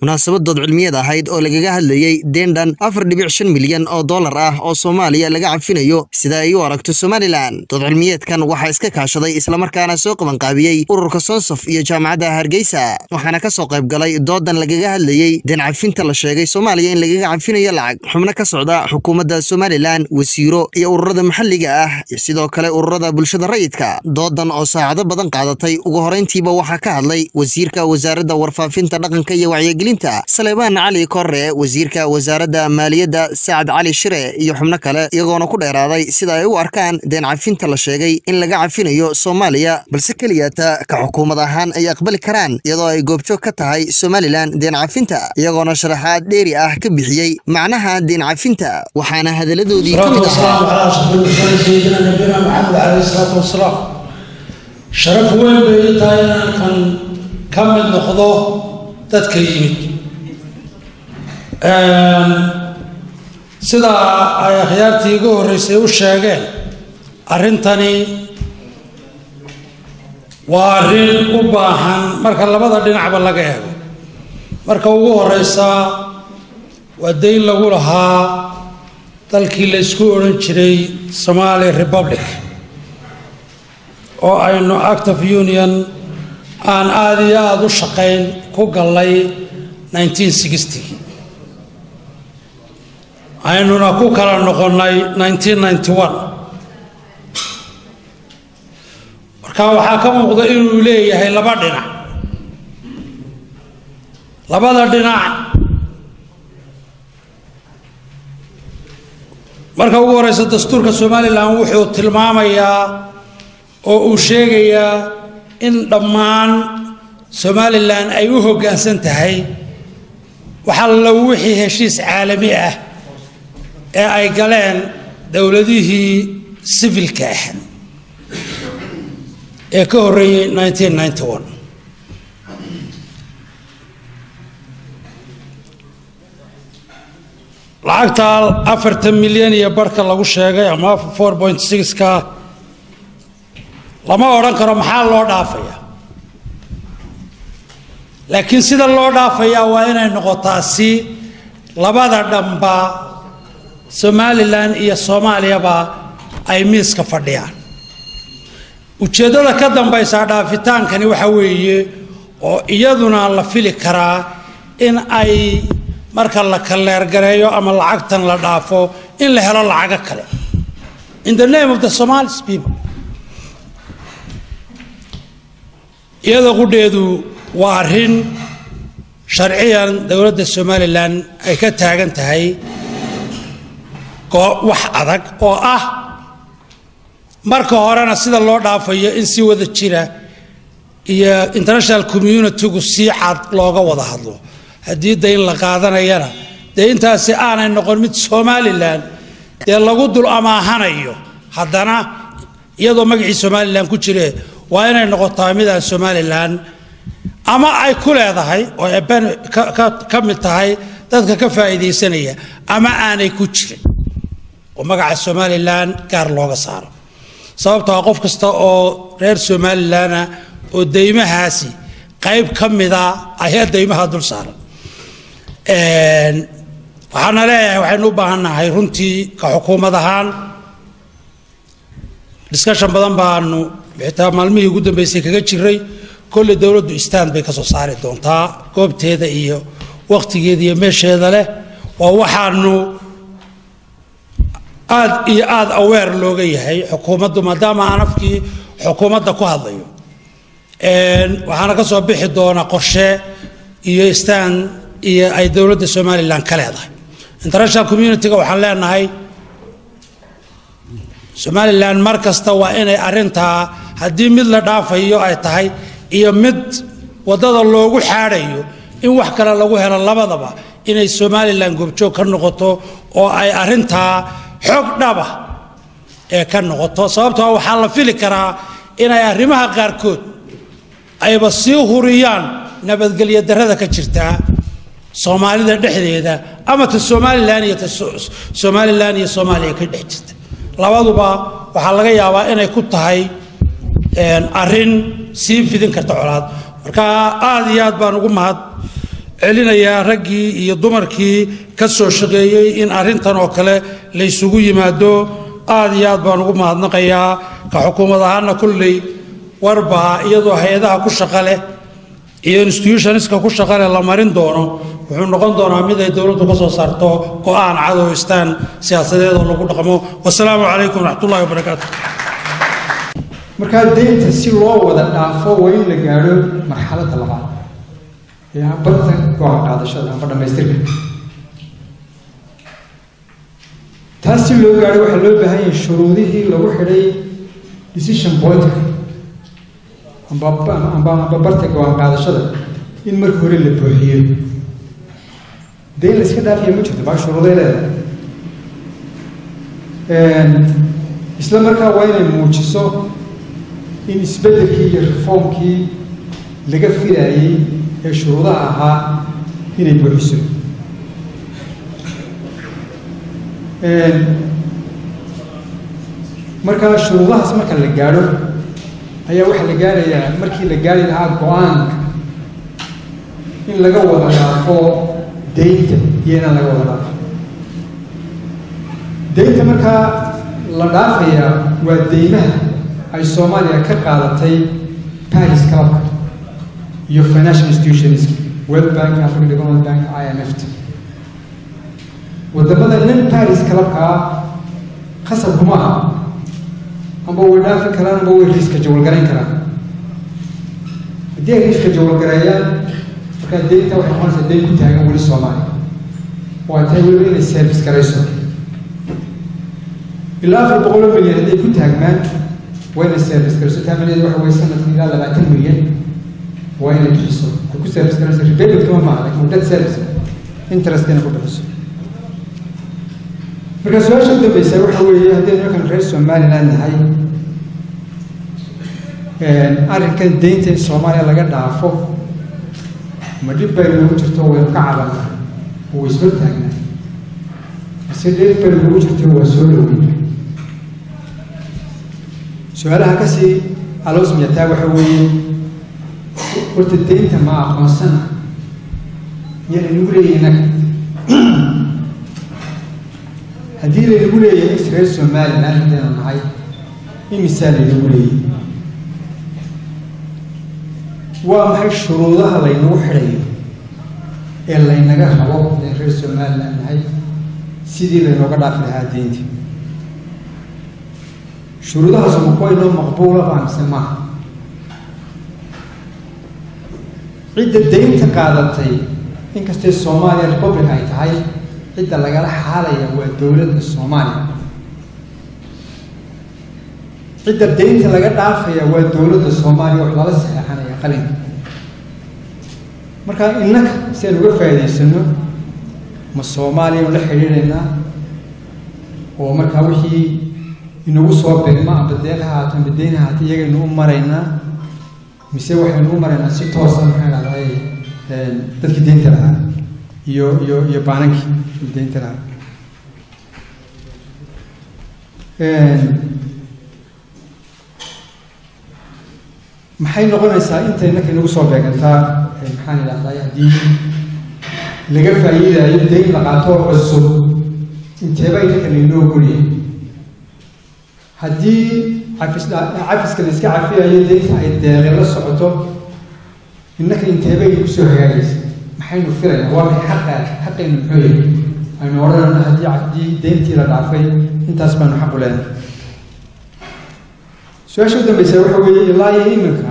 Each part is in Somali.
munaasabad dood cilmiyeed ahayd oo lagaga hadlayey deen dhan afar dhibic shan milyan oo dollar ah oo soomaaliya laga cafinayo sida ay u aragto somalilan dood cilmiyeedkan waxaa iska kaashaday islamarkaana soo qabanqaabiyey ururka sonsof iyo jaamacadda hargeysa waxaana ka soo qayb galay doodan lagaga hadlayey deen cafinta la sheegay soomaaliya in lagaga cafinayo lacag xubno ka socda xukuumadda somalilan wasiiro iyo ururada maxalliga ah iyo sidoo kale ururada bulshada rayidka doodan oo saacado badan qaadatay ugu horeyntiiba waxaa ka hadlay wasiirka wasaaradda warfaafinta dhaqanka iyo wacyigelinta saleebaan cali korre wasiirka wasaaradda maaliyadda sacad cali shire iyo xubno kale iyagoona ku dheeraaday sida ay u arkaan deen cafinta la sheegay in laga cafinayo soomaaliya balse keliyata ka xukuumad ahaan ay aqbali karaan iyadoo ay goobjoog ka tahay somalilan deen cafinta iyagoona sharaxaad dheeri ah ka bixiyey macnaha deen cafinta waxaana hadaladoodii ka mid ahaa والسلام على أشرف المرسلين سيدنا نبينا محمد عليه الصلاة والسلام شرف weyn bay ii tahay inaan kan ka mid noqdo dadka yimid sida ay akhyaartii iga horreysay u sheegeen arrintani waa arrin u baahan marka labada dhinacba laga eego marka ugu horeysa waa dayn lagu lahaa dalkii la isku odhan jiray somali republic oo aynu act of union aan aada iyo aada u shaqayn ku gallay 1960 aynuna ku kala noqonnay 1991 marka waxaa ka muuqda inuu leeyahay laba dhinac labada dhinac marka ugu horeysa dastuurka somalilan wuxuu tilmaamayaa oo uu sheegayaa in dhammaan somalilan ay u hoggaansan tahay waxalla wixii heshiis caalami ah ee ay galeen dowladihii sivilka ah ee ka horreeyey 1991 lacagta afartan milyan iyo barhka lagu sheegay ama four point sixka lama odhan karo maxaa loo dhaafaya laakiin sida loo dhaafayaa waa inay noqotaa si labada dhanba somalilan iyo soomaaliyaba ay miiska fadhiyaan ujeeddada ka dambaysa dhaafitaankani waxa weeye oo iyaduna la fili karaa in ay marka la kaleergareeyo ama lacagtan la dhaafo in la helo lacago kale in the name of the somalis people iyada qudheedu waa arrin sharciyan dowladda somalilan ay ka taagan tahay wax adag oo ah marka horena sida loo dhaafayo in si wada jira iyo international communitygu si cad looga wada hadlo haddii dayn la qaadanayana dee intaasi aanay noqon mid somalilan dee lagu dul amaahanayo haddana iyadoo magacii somalilan ku jire waa inay noqotaa mid aan somalilan ama ay ku leedahay ooeben ka mid tahay dadka ka faa'iidaysanaya ama aanay ku jirin oo magaca somalilan gaar looga saaro sababtoo qof kasta oo reer somalilana oo deymahaasi qayb ka mida ayaa deymaha dul saaran waxaana leeyahay waxaynu u baahannahay runtii ka xukuumad ahaan discussion badan baanu xitaa maalmihii ugu dambeysay kaga jiray kolley dowladdu stand bay ka soo saari doontaa goobteeda iyo wakhtigeeda iyo meesheeda leh waa waxaanu aad iyo aada aweer looga yahay xukuumaddu maadaama aan afkii xukuumadda ku hadlayo waxaana ka soo bixi doona qorshe iyo stand iyo ay dowladda somalilan ka leedahay international community-ga waxaan leenahay somalilan mar kasta waa inay arintaa haddii mid la dhaafayo ay tahay iyo mid waddada loogu xaadhayo in wax kale lagu helo labadaba inay somalilan goobjoog ka noqoto oo ay arintaa xoog dhaba ee ka noqoto sababtoo waxaa la fili karaa inay arrimaha qaarkood ayba sii huriyaan nabadgelyo darrada ka jirtaa soomaalida dhexdeeda ama ta somalilan iyo ta somalilan iyo soomaaliya ka dhex jirta labaduba waxaa laga yaabaa inay ku tahay arrin sii fidin karta colaad marka aada iyo aad baan ugu mahad celinayaa raggii iyo dumarkii ka soo shaqeeyey in arrintan oo kale la ysugu yimaado aad iyo aad baan ugu mahadnaqayaa ka xukuumad ahaana kulley warbaa iyadoo hay-adaha ku shaqa leh iyo institutionska ku shaqa leh la marin doono wuxuu noqon doonaa mid ay dowladdu ka soo saarto go-aan cadowistaan siyaasadeed oo lagu dhaqmo wasalaamu calaykum waraxmatullahi wabarakaatu markaa deynta si loo wada dhaafo waa in la gaadho marxaladda labaad ee bartan go-aan qaadashada amba dhammaystirka taas si loo gaadho waxaa loo baahan yahay shuruudihii lagu xidhay decision pointka amba amba amba barta go-aan qaadashada in marka hore la buuxiyo deyn la iska dhaafiya ma jirto baa shuruuday leedahay isla markaa waa inay muujiso in isbeddelkii iyo reformkii laga filaayey ee shuruudaha ahaa inay buuxiso markaa shuruudahaas marka la gaadho ayaa waxaa la gaarayaa markii la gaari lahaa go-aanka in laga wada dhaafo deynta iyo inaan laga wada dhaafo deynta markaa la dhaafayaa waa deymaha ay soomaaliya ka qaadatay paris clubka iyo financial institutions world bank african development bank i m f t wadamada nin paris clubkaa khasab kuma aha amba way dhaafi karaan amba way riiska jawalgarayn karaan haddii ay riiska jawalgareeyaan markaa deynta waxay noqonaysaa deyn ku taagan weli soomaaliya oo ay tahay weliba inay service garayso ilaa afar boqol oo milyan hadday ku taagmaan waa inay service garayso taamaneed waxa weye sanadka ilaa labaatan milyan waa inay bixiso waxay ku service garayso repayment kama maaha lakin debt service interest inay ku bixiso marka su-aasha u dambeysa waxa weeye haddaynu markan reer somaliland nahay arrinkan deynta in soomaaliya laga dhaafo ma dhib bay noogu jirto waynu ka cabanaa oo way soo taagnaa mise dhib bay noogu jirto waa soo dhoweyna su-aalaha kasii aloosmiyataa waxa weeye horta deynta ma aqoonsana yaa inagu leeyahay inaga haddii laynagu leeyahay reer somaliland haddaynu nahay imisaa laynagu leeyahay waa maxay shuruudaha laynagu xidhayo ee laynaga rabo inay reer somaliland nahay sidii laynooga dhaafi lahaa deynta shuruudahaas ma kuwa inoo maqbuula baa mise maaha cidda deynta qaadatay inkastay soomaaliya republic ay tahay cidda lagala xaalaya waa dowladda soomaaliya cidda deynta laga dhaafaya waa dowladda soomaaliya wax lala saxeexanaya qalinka marka innaka si aan uga faa'idaysano ma soomaaliya la xidhiidhaynaa oo markaa wixii inagu soo beegma amba deeq ha haato amba deyn ha haato iyagaynu u maraynaa mise waxaynu u maraynaa si toosa maxaa dhahday dadkii deynta lahaa iyo iyo iyo baanankii deynta lahaa maxay noqonaysaa inta innaka inagu soo beegantaa maxaan idhahday haddii laga faa'iidaayo deyn la qaato cusub inteeba innaka laynoo golyahay haddii cafis cafiska la iska cafiyayo deynta ay deeqe la socoto innaka inteeba inagu soo hagaagaysa maxaynu filaynaa waa maxay xaqa xaqaynu muxuu yahay aynu odhanayno haddii haddii deyntii la dhaafay intaas baanu xaq u leenahay su-aasha u dambeysa waxa weeye ilaa iyo iminka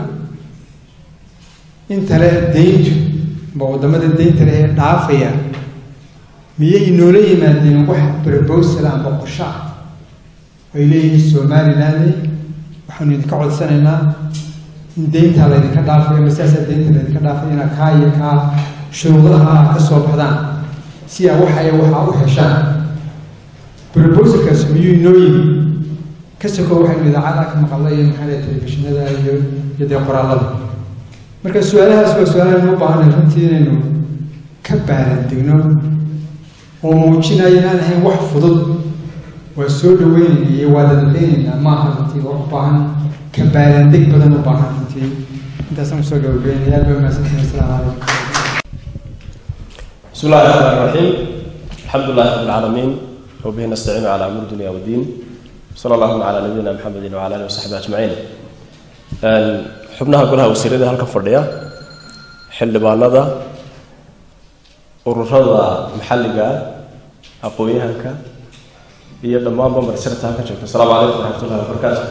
inta le deyntu ba waddamada deynta leh ee dhaafaya miyay noola yimaadeen wax brobosal amba qosho ah ay leeyihiin somaliland waxaanu idinka codsanaynaa in deyntaa laydinka dhaafayo masaasaa deynta laydinka dhaafay inaa kaa iyo kaa shuruudaha ka soo baxdaan si aa waxaya waxaa u heshaan brobosalkaas miyuu inoo yimi ka soko waxaynu idaacada ka maqalla iyo maxaa telefishinada iyo iyo dee qoraallada marka su-aalahaas waa su-aalahan u baahanay runtii inaynu ka baalandegno oo muujinaya inaan ahayn wax fudud waa soo dhaweynayna iyo waa dadadaynaynaa maaha runtii wax u baahan ka baalandeg badan u baahan runtii intaasaan kusoo gabagabeynaya aad baa mahadsantihin asalaamu calaykum بسم الله الرحمن الرحيم الحمد لله رب العالمين وبه نستعين على امور الدنيا والدين صلى الله على نبينا محمد وعلى اله وصحبه اجمعين xubnaha golaha wasiirada halka fadhiya xildhibaanada ururada maxalliga ah aqoon-yahanka iyo dhammaanba marsirta halka joogta asalaamu calaykum waraxmatullahi wabarakaatu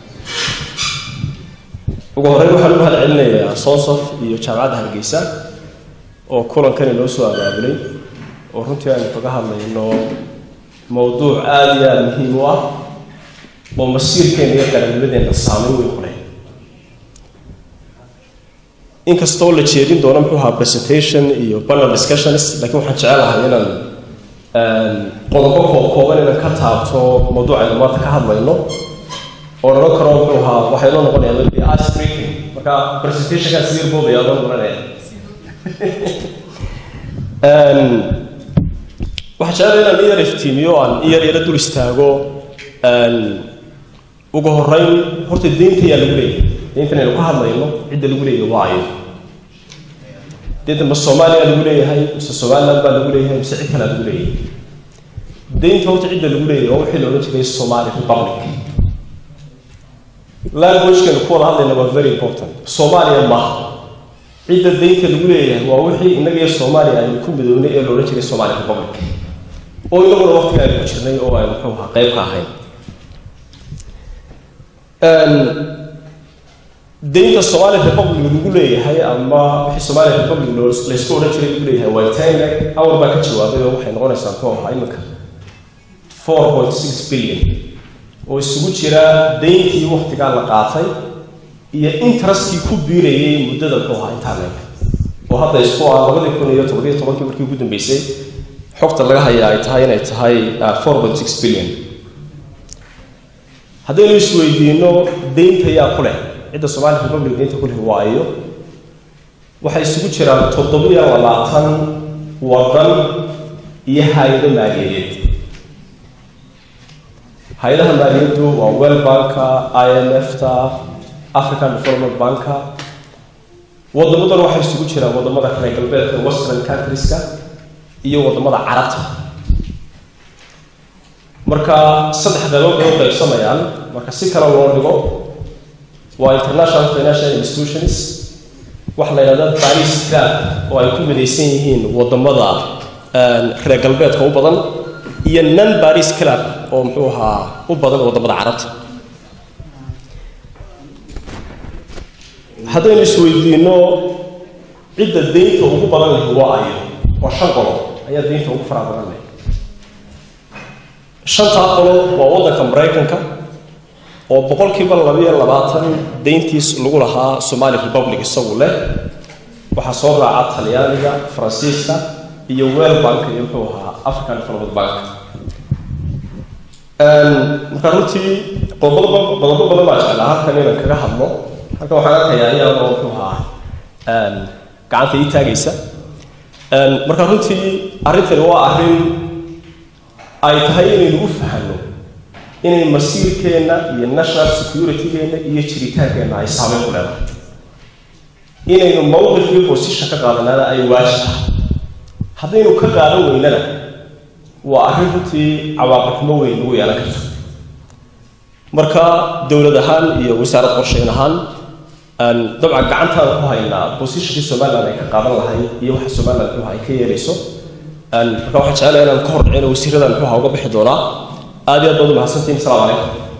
ugu horreyn waxaan u mahad celinayaa soonsof iyo jaamacadda hargeysa oo kulankani noo soo abaabulay oo runtii aynu kaga hadlayno mowduuc aada iyo aada muhiim u ah oo masiirkeena iyo qarannimadeenna saameyn weyn ku leh inkastoo la jeedin doono muxuu ahaa presentation iyo panel discussions laakiin waxaan jecelahay inaan qodobo koob kooban inaan ka taabto mawduucaynu maanta ka hadlayno oo nala karo muxuu ahaa waxay noo noqonaya maybe ice breaking marka presentationkaa sii boobaya noo noqonaya waxaan jecelahay inaan iyar iftiimiyo aan iyar yara dul istaago ugu horeyn horta deynta yaa lagu leeyahay deyntan aynu ka hadlayno cidda lagu leeyahay waa ayo deynta ma soomaaliya lagu leeyahay mise somaliland baa lagu leeyahay mise cid kalea lagu leeyahay deynta horta cidda lagu leeyahay waa wixii la odhan jiray somali republic languagekanu ku wada hadlayna waa very important soomaaliya maaha cidda deynta lagu leeyahay waa wixii innaga iyo soomaaliya aynu ku midownay ee la odhan jiray somali republic oo inaguna waqtiga aynu ku jirnay oo aynu muxuu ahaa qayb ka ahayn deynta somali republic lagu leeyahay ama wixii somali republic laysku odhan jiray lagu leeyahay waa tanle awr baa ka jawaabay oo waxay noqonaysaa muxuu ahaa iminka four point six billion oo isugu jira deyntii waktigaa la qaatay iyo interestkii ku biirayay muddada muxuu ahaa intaa leeg oo hadda isku ah labadii kun iyo toddobiyo tobankii markii ugu dambeysay xogta laga hayaa ay tahay inay tahay four point six billion haddaynu isweydiino deynta yaa ku leh cidda somali republic deynta ku leh waa iyo waxay isugu jiraan toddobiyo labaatan wadan iyo hay-ado maaliyadeed hay-adaha maaliyaddu waa well banka i m f ta african development banka wadamadan waxay isugu jiraan wadamada kale galbeedka western countrieska iyo wadamada carabta marka saddex qaybood bay u qaybsamayaan marka si kale loo dhigo waa international financial institutions waxa la yidhahda paris club oo ay ku midaysan yihiin wadamada reer galbeedka u badan iyo non paris club oo muxuu ahaa u badan wadamada carabta haddaynu isweydiino cidda deynta ugu badan leh waa ayo waa shan qolo ayaa deynta ugu faraha badan leh shantaa qolo waa waddanka maraykanka oo boqolkiiba labayo labaatan deyntiis lagu lahaa somali republic isagu leh waxaa soo raaca talyaaniga faransiiska iyo wel bank iyo muxuu ahaa african development bank marka runtii qodobo qodobo badan baa jeclaa halkan inaan kaga hadlo halkan waxaan arkayaa iyadoo muxuu ahaa gacanta ii taagaysa marka runtii arrintani waa arrin ay tahay inaynu u fahanno inay masiirkeenna iyo national security-geenna iyo jiritaankeenna ay saameyn ku leedahay inaynu mowqif iyo position ka qaadanaana ay waajib tahay haddaynu ka qaadan weynana waa arrin runtii cawaaqibxumo weyn ugu yeelan karta marka dowlad ahaan iyo wasaarad qorsheyn ahaan dabcan gacantaan ku haynaa positionkii somaliland ay ka qaadan lahayd iyo waxa somaliland muxuha ay ka yeelayso marka waxaan jecelahay inaan ka hor dhicino wasiiradan muxuha uga bixi doonaa aad iyo aad baad u mahadsantihin asalaamu calaykum